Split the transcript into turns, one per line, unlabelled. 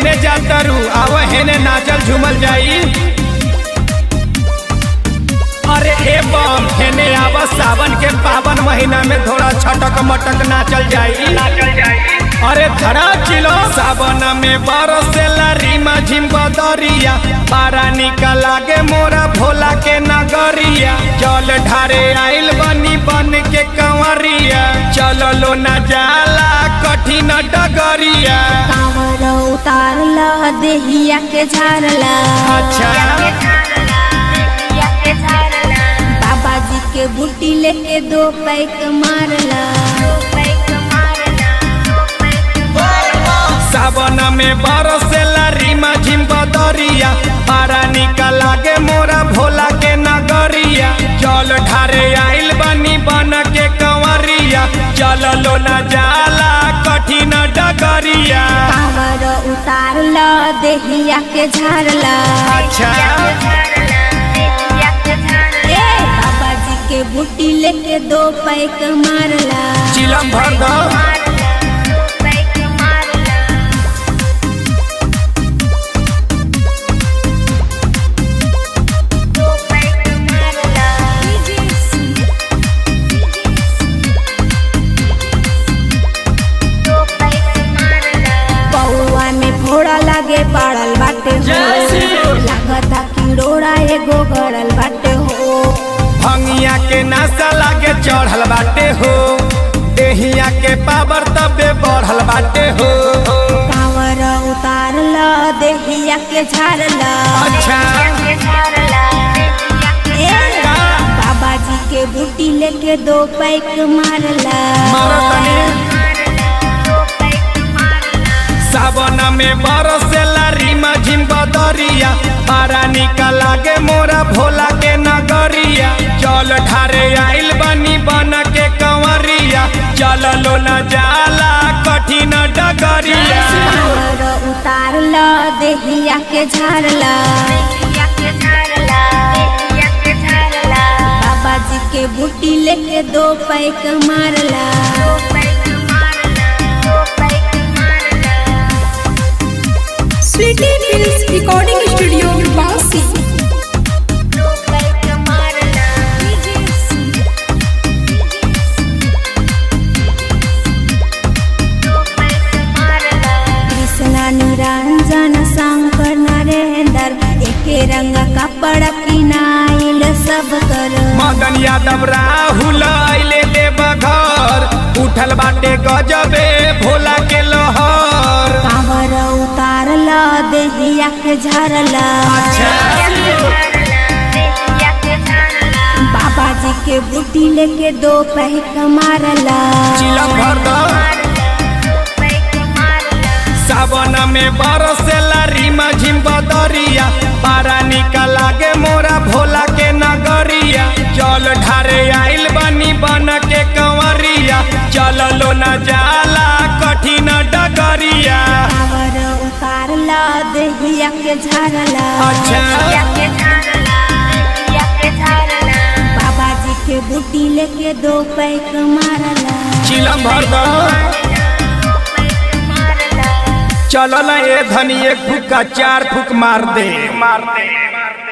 केने जातरू आव हेने नाचल झूमल जाई अरे ए बम हेने आव सावन के पावन महीना में थोड़ा छटक मटक नाचल जाई अरे धरा चिलो सावन में बरसेला रीमा झिम बदरिया पारा निकला गे मोरा भोला के नगरिया जल ढारे आइल बनी बन के कंवरिया चललो न जाला कठिन डगरिया
कांवर उतारला देहिया के झारला
अच्छा
बाबा जी के बूटी लेके दो पैक मारला
सावन में बरसेला रीमा झिम बदरिया पारा निकला गे मोरा भोला के नगरिया जल ढारे आइल बनी बन के कंवरिया चललो न जाला कठिन डगरिया
कांवर उतारला देहिया के झारला
अच्छा
ए बाबा जी के बूटी लेके दो पैक मारला
चिलम भर दो
पौआ में फोड़ा लागे पड़ल बाटे हो
जय श्री-
लागता किड़ोड़ा एगो गड़ल बाटे हो
भंगिया के नासा लागे चढ़ल बाटे हो देहिया के पावर तबे बढ़ल बाटे हो
कांवर उतारल देहिया के झारला
अच्छा
ए, बाबा जी के बूटी लेके दो पैक मारला
मारतनी सावन में बरसेला रीमा झिम बदरिया पारा निकला गे मोरा भोला के नगरिया जल ढारे आइल बनी बन के कंवरिया चललो न जाला कठिन डगरिया
कांवर उतारल देहिया के झारला बाबा जी के बूटी लेके दो पैक मारला
Sweety films recording studio Bansi
Krishna Niranjan Shankar Narendra एके रंग कपड़ा किनाइल सब कर
मदन यादव राहुल अइले देव घर उठल बाटे गजबे भोला के लहर
कांवर उतारल देहिया के झरला बाबा जी के बूटी लेके दो पैक मारला
चिलम भर दो सावन में बरसेला रीमा झिम बदरिया पारा निकला गे मोरा भोला के नगरिया जल ढारे आइल बनी बन के कंवरिया चललो न जाला कठिन डगरिया
कांवर उतारल देहिया के झरला
अच्छा
बाबा जी के बूटी लेके दो पैक मारला
चिलम भर दो चलो ना ये धनी एक फूक का चार फूक मार दे मार दे